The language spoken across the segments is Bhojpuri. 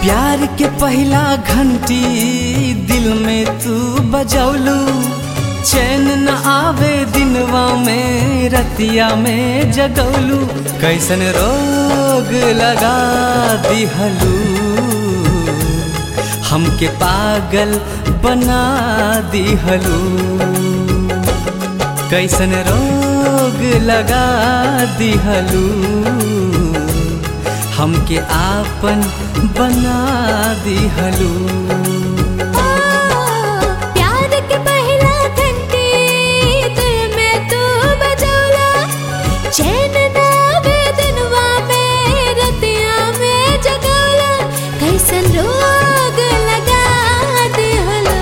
प्यार के पहला घंटी दिल में तू बजौलू चैन न आवे दिनवा में रतिया में जगौलू कैसन रोग लगा दिहलू हमके पागल बना दिहलू कैसन रोग लगा दिहलू हमके आपन बना दिहलू प्यार के पहला घंटी दिल में तू बजौला चैन ना आवे दिनवा में रतिया में जगौला कैसन रोग लगा दिहला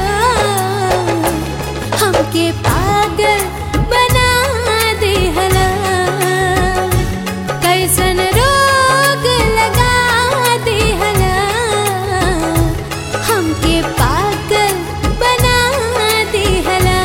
हमके पागल बना दिहला कैसन रोग लगा दिहला हमके पागल बना दिहला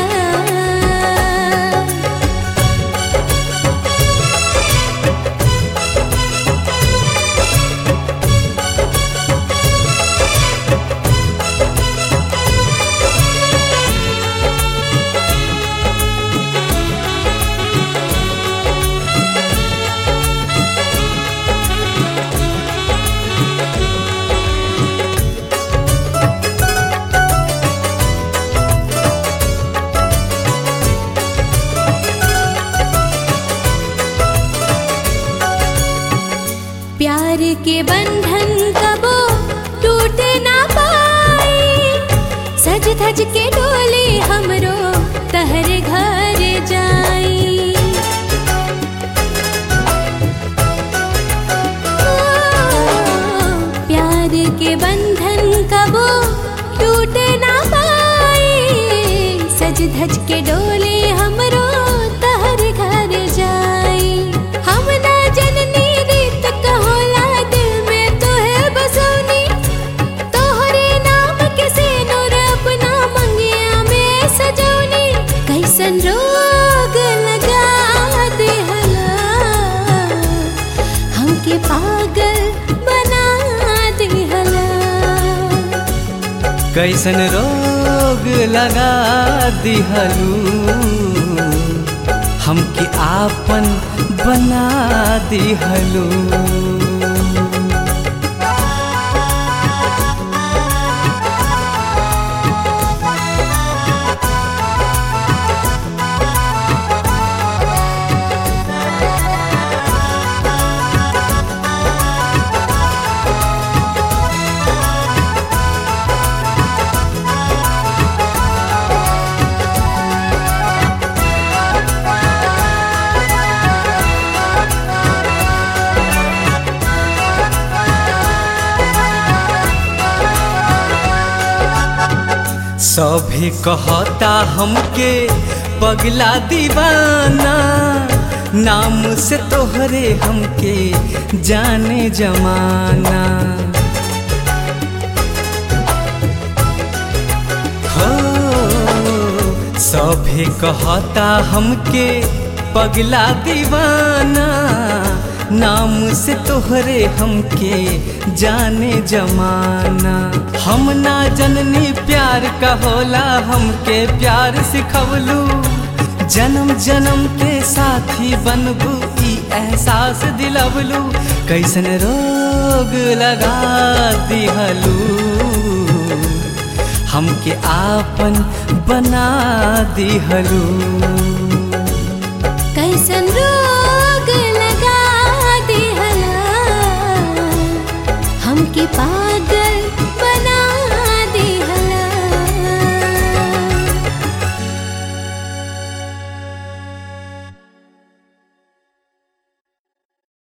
प्यार के बंधन कबो टूटे ना पाई सज धज के डोली हमरो तहरे घर जाई ओ, प्यार के बंधन कबो टूटे ना पाई सज धज के डोली हमरो तहर घर जाई हम ना जननी रीत कहोला दिल में तोहे बसौनी तोहरे नाम के सिनुर अपना मंगिया में सजौनी कैसन रोग लगा देहला हमके पागल बना देहला कैसन रोग लगा दिहलू हमके आपन बना दिहलू सभी कहता हमके पगला दीवाना नाम से तोहरे हमके जाने जमाना हो सभी कहता हमके पगला दीवाना नाम से तोहरे हमके जाने जमाना हम ना जननी प्यार का होला हमके प्यार सिखवलू जन्म जन्म के साथी बनबू ई एहसास दिलवलू कैसन रोग लगा दिहलू हमके आपन बना दिहलू कैसन रोग लगा दिहला हमके पा